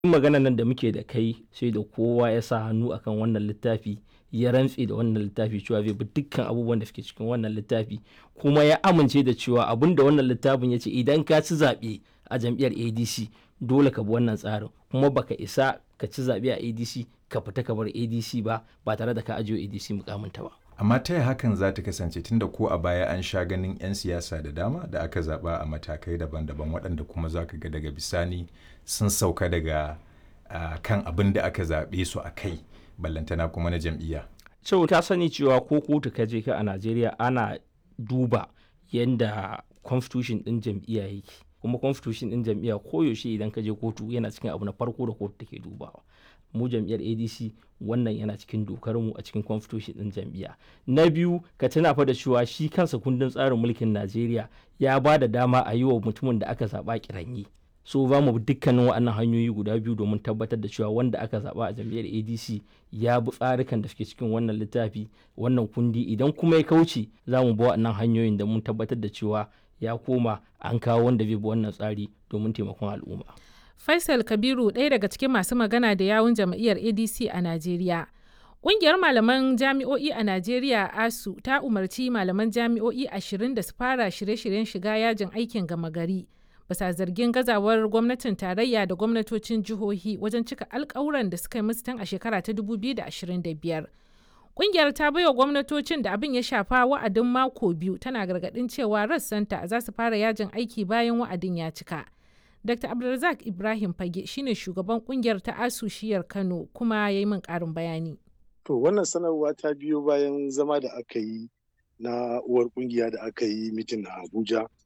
magana nan da muke da kai sai da kowa ya sa hannu akan wannan littafi ya rantse da wannan littafi cewa zai bi dukkan abubuwan da suke cikin wannan littafi kuma ya amince da cewa abin da wannan littafin ya ce idan ka ci zaɓe a jam'iyyar adc dole ka bi wannan tsarin kuma baka isa ka ci zaɓe a adc ka fita ka bar adc ba ba tare da ka ajiye adc mukaminta ba amma ta yaya hakan za ta kasance tunda ko a baya an sha ganin 'yan siyasa da dama da aka zaba a matakai daban-daban waɗanda kuma za ka ga daga bisani sun sauka daga uh, kan abin da aka zaɓe su a kai ballantana kuma na jam'iyya. sau ta sani cewa ko kotu ka je ka a najeriya ana duba yadda constitution ɗin jam'iyya yake kuma constitution ɗin jam'iyya koyaushe idan ka je kotu yana cikin abu na farko da kotu take dubawa mu jam'iyyar adc wannan yana cikin dokar mu a cikin constitution din jam'iyya na biyu ka tuna fa da cewa shi kansa kundin tsarin mulkin najeriya ya ba da dama a yi wa mutumin da aka zaba kiranyi so za mu dukkanin waɗannan hanyoyi guda biyu domin tabbatar da cewa wanda aka zaba a jam'iyyar adc ya bi tsarikan da suke cikin wannan littafi wannan kundi idan kuma ya kauce za mu bi waɗannan hanyoyin da mun tabbatar da cewa ya koma an kawo wanda zai bi wannan tsari domin taimakon al'umma Faisal Kabiru ɗaya daga cikin masu magana da yawun jam'iyyar ADC a Najeriya. Ƙungiyar malaman jami'o'i a Najeriya ASU ta umarci malaman jami'o'i ashirin da su fara shirye-shiryen shiga yajin aikin gama gari. Bisa zargin gazawar gwamnatin tarayya da gwamnatocin jihohi wajen cika alkawuran da suka yi musu tun a shekara ta 2025. Ƙungiyar ta baiwa gwamnatocin da abin ya shafa wa'adin mako biyu tana gargaɗin cewa rassanta za su fara yajin aiki bayan wa'adin ya cika. Dr. Abdulrazak Ibrahim Fage shine shugaban kungiyar ta ASU shiyar Kano kuma ya yi min ƙarin bayani. To wannan sanarwa ta biyo bayan zama da aka yi na uwar kungiya da aka yi mitin a Abuja